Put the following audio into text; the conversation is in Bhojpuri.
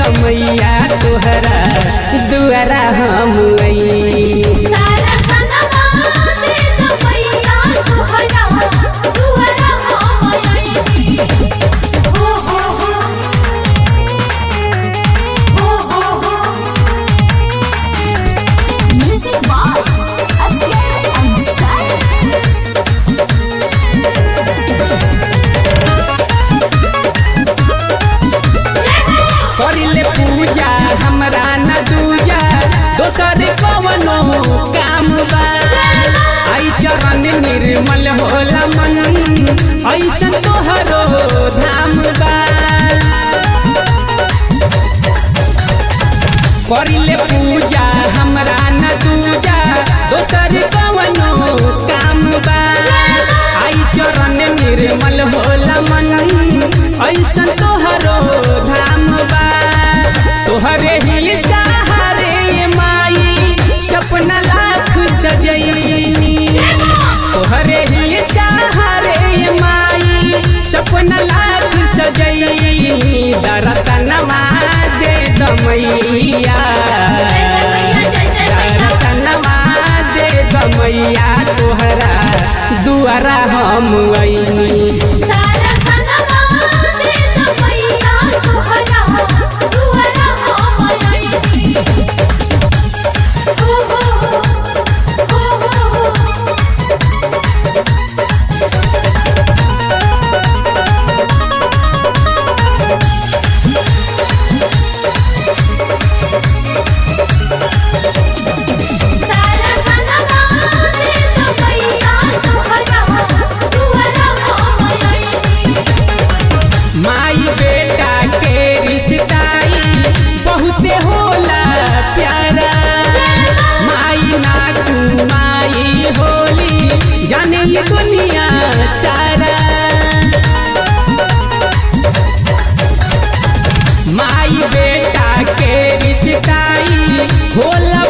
दमैया तोहरा दुआरा हम आई सारा सनवा दे दो मैया तोहरा दुआरा हम आईनी हो हो हो हो हो हो म्यूजिक बाय अस्कर अंसारी करिले पूजा हमरा न दूजा दोसर कवनो काम बा आई चरण निर्मल होला मन ऐसन तोहरो धाम बा करिले पूजा हमरा न दूजा दोसर कवनो काम बा आई चरण निर्मल होला मन ऐसन तोहरो धाम बा तोहरे ही सहारे ये माई सपना लाख सजैनी तोहरे ही सहारे ये माई सपना लाख सजैनी दर्शनमा दे दमैया दर्शनमा दे दमैया तोहरा दुआरा हम अइनी सारा सनवा दे दो मैया तोहरा दुआरा हम आईनी हो हो हो हो हो सारा सनवा दे दो मैया तोहरा दुआरा हम आईनी माई बेटा के रिश्ताई बहुते होला प्यारा माई ना तू माई होली जाने ये दुनिया सारा माई बेटा के रिश्ताई होला